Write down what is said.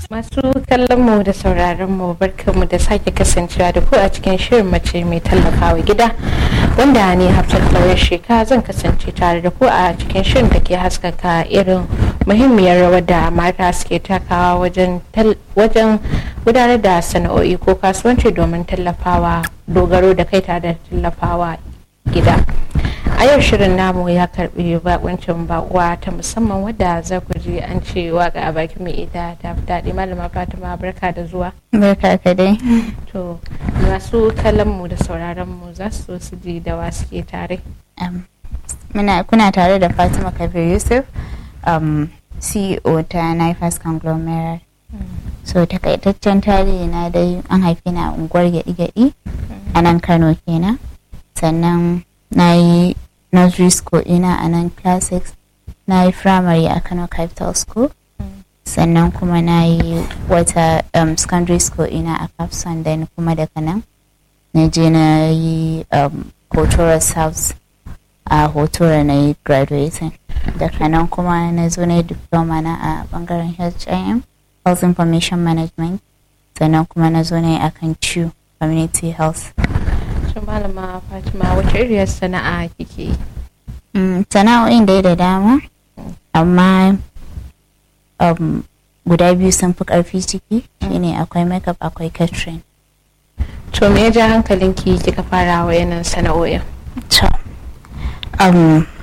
Masu kallon mu da sauraron mu barkanmu da sake kasancewa da ku a cikin shirin mace mai tallafawa gida wanda ni Hafsat Lawyer Sheka zan kasance tare da ku a cikin shirin da ke haskaka irin muhimmiyar rawar da mata suke takawa wajen wajen gudanar da sana'o'i ko kasuwanci domin tallafawa dogaro da kai tare da tallafawa gida. a yau shirin namu ya karbi bakuncin bakuwa ta musamman wadda za ku ji an ce waka a bakin mai ita ta fi daɗi malama fatima barka da zuwa barka ka dai to masu kallon mu da sauraron mu za su so su ji da wa suke tare muna kuna tare da fatima kabir yusuf um, ceo ta nifas conglomerate so takaitaccen tarihi na dai an haife na unguwar gyaɗi-gyaɗi a nan kano kenan sannan na yi nursery school ina a nan classics na yi primary a kano capital school sannan kuma na yi wata um, secondary school ina a capson then kuma daga nan na je na yi um, hotora south a hotora na yi graduating daga nan kuma na zo na yi diploma na a bangaren HIM health information management sannan kuma na zo na yi akan CHU community health to malama fatima wace iriyar sana'a kike yi sana'o'in dai da dama amma guda biyu sun fi karfi ciki shine akwai makeup akwai catering to me ya ja hankalinki kika fara wa yanan sana'o'in to um,